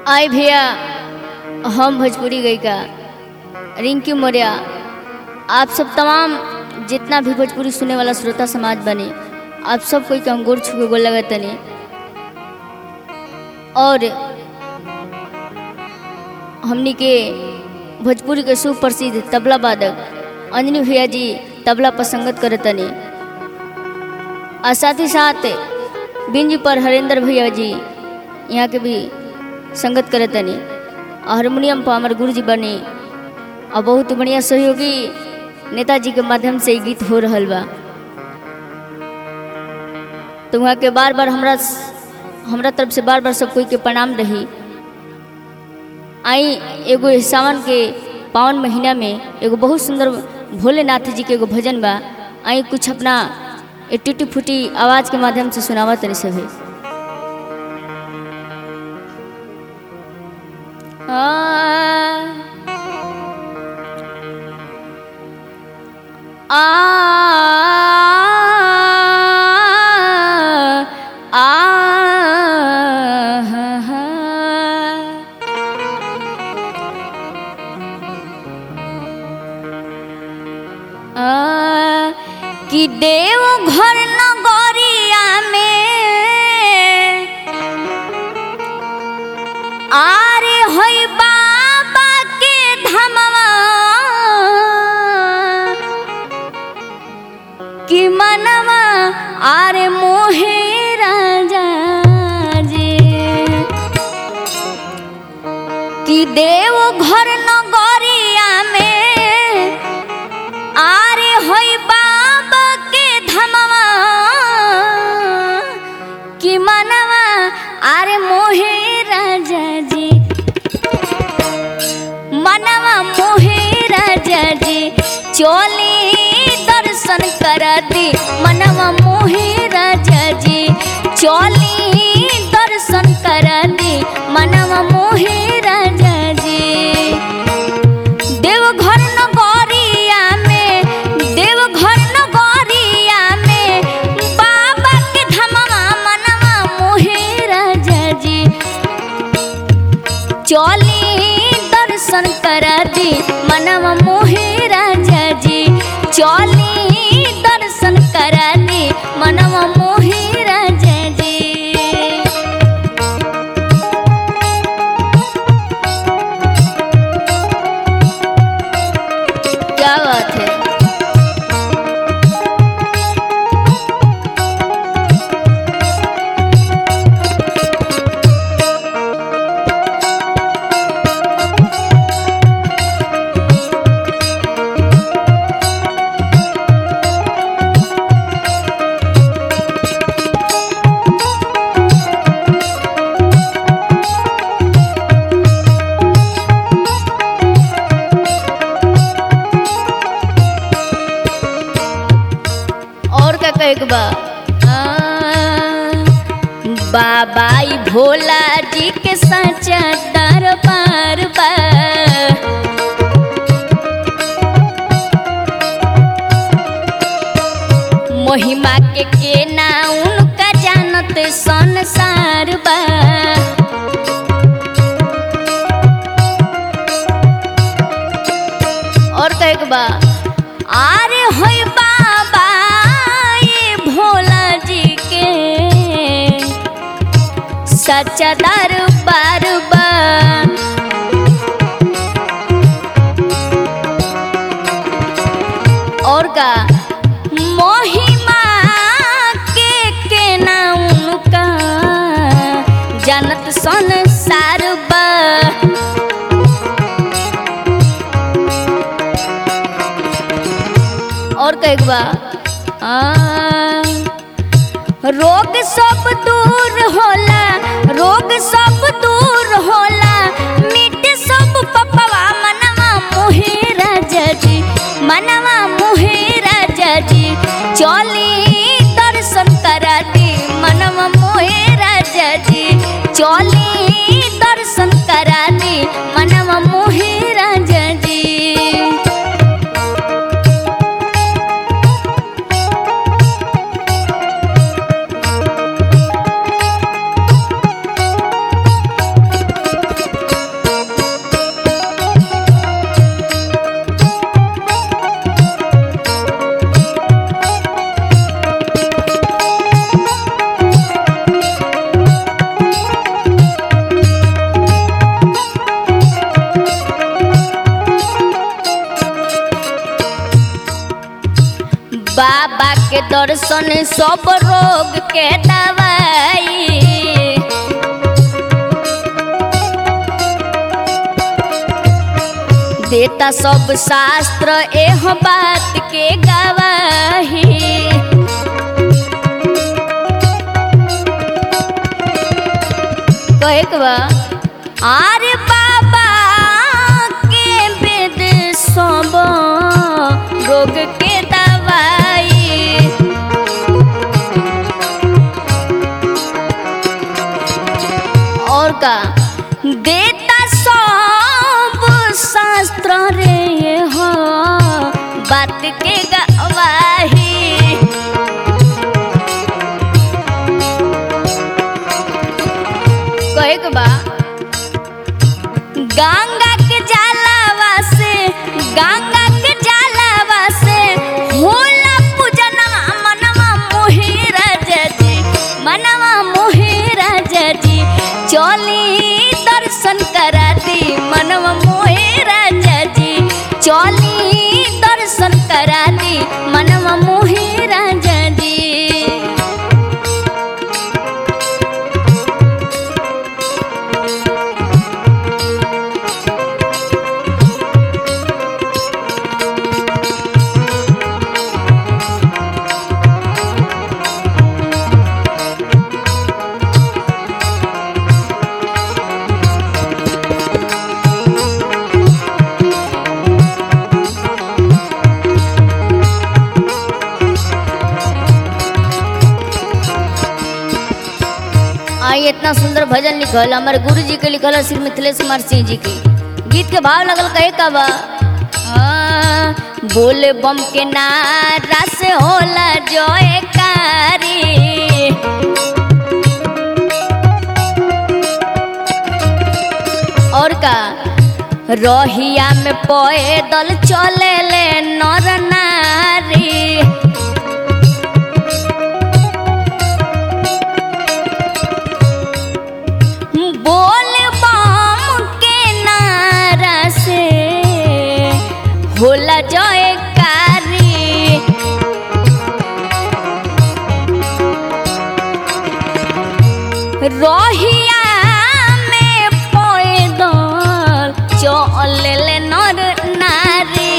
आए भैया हम भोजपुरी गायिका रिंकी मौर्य आप सब तमाम जितना भी भोजपुरी सुने वाला श्रोता समाज बने आप सब कोई के हम गोर छुके गोल लगे तनी और हमनी के भोजपुरी के सुप्रसिद्ध तबला वादक अंजनी भैया जी तबला पर संगत करत तनी और साथ ही साथ बिंज पर हरेंद्र भैया जी यहाँ के भी संगत करत तनी और हारमोनियम पर हमारे गुरु जी बने और बहुत बढ़िया सहयोगी नेताजी के माध्यम से ई गीत हो रहल बा तो वहाँ के बार बार हमरा हमरा तरफ से बार बार सब कोई के प्रणाम रही आई एगो सावन के पावन महीना में एगो बहुत सुंदर भोलेनाथ जी के एगो भजन बा आई कुछ अपना ए टूटी फूटी आवाज के माध्यम से सुनावा तनी सभी आ आ आ कि देव घर नगरिया में आरे होई बाबा के धमवा कि मनवा आरे मोहे राजा जी कि देव घर नगरिया में आरे होई बाबा के धमवा कि मनवा आरे मोहे राजा जी मनवा मोहे राजा जी चोली दर्शन कर दी मनवा मोहे राजा जी चोली दर्शन कर दी मनवा मोहे राजा जी देवघर नगरिया में देवघर नगरिया में बाबा के धमवा मनवा मोहे राजा जी चली दर्शन कर दी मनवा मोहे राजा जी चली दर्शन कर दी मनवा मोहे राजा जी क्या बात है और का कहे के बा आ, बाबाई भोला जी के सच्चा दरबार बा महिमा के के ना उनका जानत संसार बा और कहे के बा आरे होई बाबा ये भोला जी के सच्चा दरबार बा और का महिमा के के ना उनका जानत संसार बा और कहे बा आ, रोग सब दूर होला रोग सब दूर होला मिट सब पपवा मनवा मोहे राजा जी मनवा मोहे राजा जी चली दर्शन करा दी मनवा मोहे राजा जी चली दर्शन करा दी मनवा मोहे राजा जी दर्शन सब रोग के दवाई देता सब शास्त्र एह बात के गवाही कहे के बा आरे बाबा के वेद सब रोग के दवाई और का देता सब शास्त्र रे हो बात के गवाही कहे के बा गंगा के जलावा से गंगा के जलावा से होला पूजनवा मनवा मोहि राजा जी मनवा मोहि राजा जी चली दर्शन करा दी मनवा मोहि राजा जी चली दर्शन करा दी मनवा मोहि राजा जी आई इतना सुंदर भजन लिखल हमारे गुरु जी के लिखल है श्री मिथिलेश कुमार सिंह जी के गीत के भाव लगल कहे का बा आ, बोले बम के नारा से होला जयकारी और का रहिया में पैदल चले ले नर नारी बोल बम के नारा से होला जयकारी रहिया में पैदल चले ले नर नारी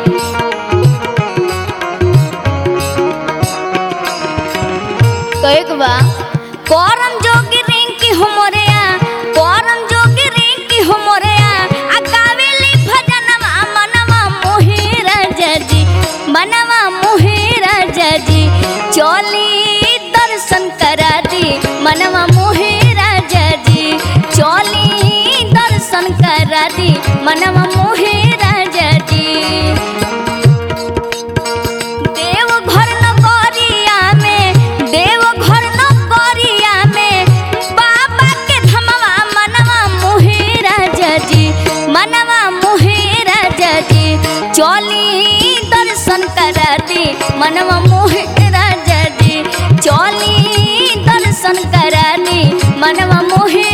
कहे के बा करम जोगी रिंकी हमरेया करम जोगी रिंकी हमरेया आ गावेली भजनवा मनवा मोहि राजा जी मनवा मोहि राजा जी चली दर्शन करा दी मनवा मोहि राजा जी चली दर्शन करा दी मनवा मोहि राजा जी देवघर नगरिया में देवघर नगरिया में बाबा के धमवा मनवा मोहि राजा जी मनवा मोहि राजा जी चली दर्शन करा दी मनवा मोहि राजा जी चली दर्शन करा दी मनवा मोहि